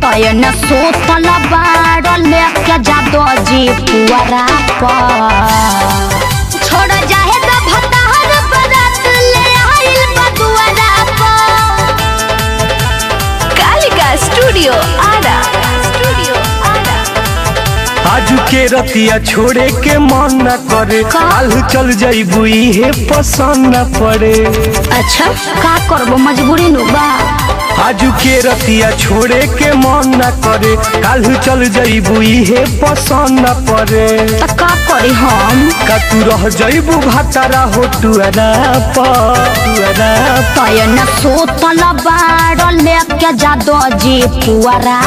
तयन सोतल बाड़ लेके जादो जी पुअरा पर छोड़ जाहे तो भतार बरात ले आइल बदुअरा पर कालिका स्टूडियो आरा स्टूडियो आरा आजू के रतिया छोड़े के मन न करे काल चल जाइबू इहे पसंद न पड़े अच्छा का करबो मजबूरी नु बा आजू के रतिया छोड़े के मन न करे काल चल जाइबू इहे पसंद न पड़े त का करी हम का तू रह जाइबू भातारा हो टुअरा पर टुअरा तयन सोतल बाड़ लेके जादो जी पुअरा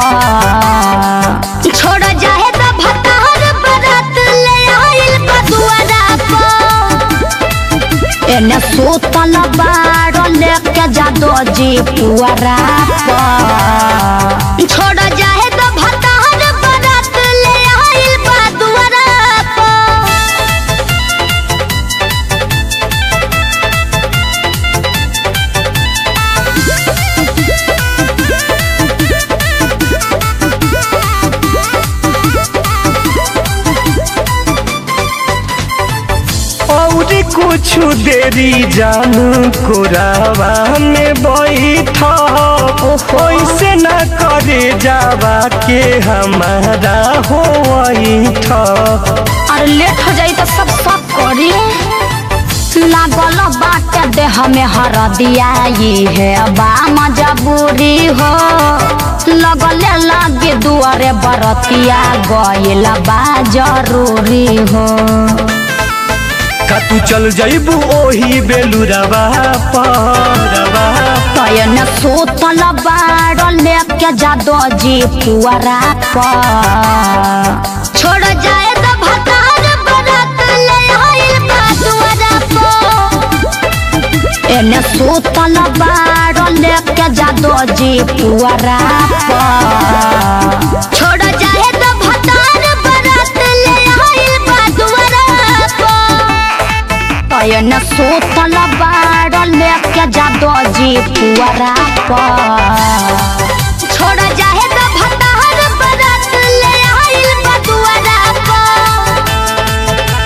पर छोड़ जाहे तो भतार बरात ले आइल बदुअरा पर एने सोतल बाड़ लेके जादो जी पुअरा पर छोड़ जाहे तो भतार बरात ले आइल बदुअरा पर और कुछ देरी जानू कोरावा में बैठ ऐसे न करे जावा के हमारा हो और लेट हो जाई तो सब सब करी लागल बाटे देह में हर दिया ये है बा मजबूरी हो लगले लगे दुआरे बरतिया गइल बा जरूरी हो का तू चल जाइबू ओही बेलुरवा परवा तयन सोतल बाड़ लेके जादो जी पुअरा पर छोड़ जाए तो भतार बरात ले आइल बा दुआरा पर एने सोतल बाड़ लेके जादो जी पुअरा पर छोड़ जाए तो भतार बरात ले आइल बा दुआरा पर तयन सोतल बाड़ लेके जादो जी पुअरा पर छोड़ जाहे तो भतार बरात ले आइल बदुअरा पर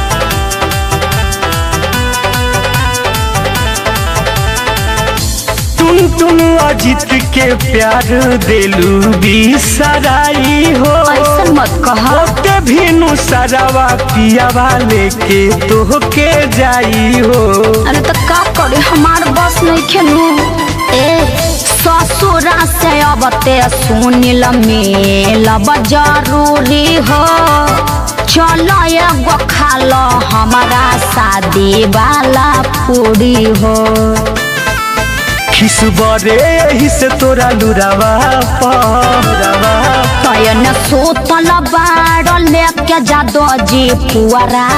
तुम तुम अजित के प्यार दिलू बिसराई हो ऐसन मत कह ओते भीनु सरावा पियावा लेके तोहके जाई हो अरे तो का करे हमार बस नहीं खेलू ए ससुरा से अब ते सुनिल मिलब जरूरी हो चलो एगो खा लो हमारा शादी वाला पूरी हो खिसबरे यही से तोरा लुरावा परवा तयन सोतल बाड़ लेके जादो जी पुअरा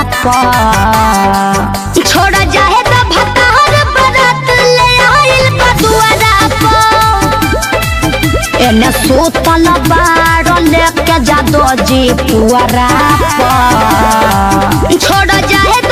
पर छोड़ जाहे तो भतार बरात ले आइल बदुअरा पर एने सोतल बाड़ लेके जादो जी पुअरा पर छोड़ जाहे